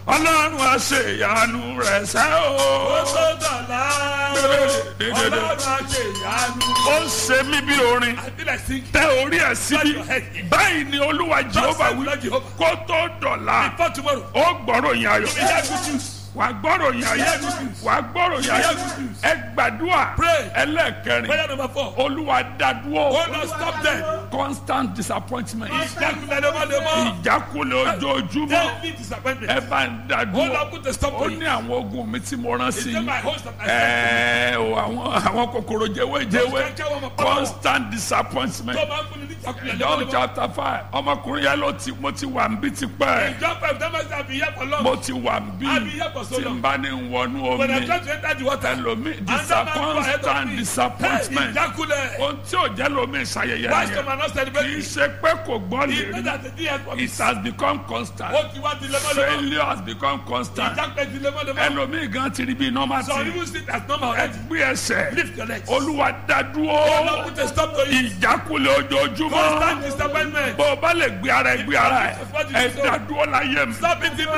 ọlọ́run àṣeyanu rẹ̀ sẹ́ ó o. tó dọ̀la ọlọ́run àṣẹ ìyanu. ó ń ṣe mí bí orin I feel like singing. tẹ orí ẹ̀ síbi báyìí ni olúwa jehova wí kó tó dọ̀la Before tomorrow, ó gbọ́rọ̀ yín ayọ̀ we hear good news. wà gbọ́rọ̀ yín ayọ̀ wà gbọ́rọ̀ yín ayọ̀ ẹ gbàdúrà Pray. ẹlẹ́ẹ̀kẹrin Prayer number four. olúwa dádúró Oh Lord, stop them. constant disappointment Ìjákulẹ̀ lemọ́lemọ́. ìjákulẹ̀ ojoojúmọ́ Daily disappointment. ẹ bá ń Oh dádúró Lord, put a stop ó to ní it. àwọn ogun mi tí mo rán sí Is it i my host that I sent ẹ̀ẹ́ o àwọn àwọn kòkòrò jẹ́wéjẹ́wé constant disappointment tó máa ń fún ni ní ìjákulẹ̀ John lemọ́lemọ́. chapter five ọmọkùnrin yẹn ló ti mo ti wà ń bí tipẹ́ Ìjọ five that must have been here for long. mo ti wà ń bí I've been here for so tí n long. bá ní wọnú When I omi try to enter the water, ẹlòmí another man go ahead of constant me. disappointment Hey, ìjákulẹ̀. ohun tí ò jẹ́ lómi ìṣayẹyẹ Why some nìyẹn are not kì í celebrating? ṣe pé kò gbọ́ lè It's not rí that the day has come. it has become constant Ó ti wá di lemọ́lemọ́. failure has become constant Ìjákulẹ̀ di lemọ́lemọ́. ẹlòmí gan ti rí bí normal Some thing even sit as normal already. ẹgbẹ́ ẹsẹ̀ Lift your legs. olúwa Oh dádúró Lord, put a stop to it. ìjákulẹ̀ ojoojúmọ́ Constant disappointment. bó o bá lè gbé ara ẹ gbé ara ẹ ẹ dádúró láyé mi. Stop it in my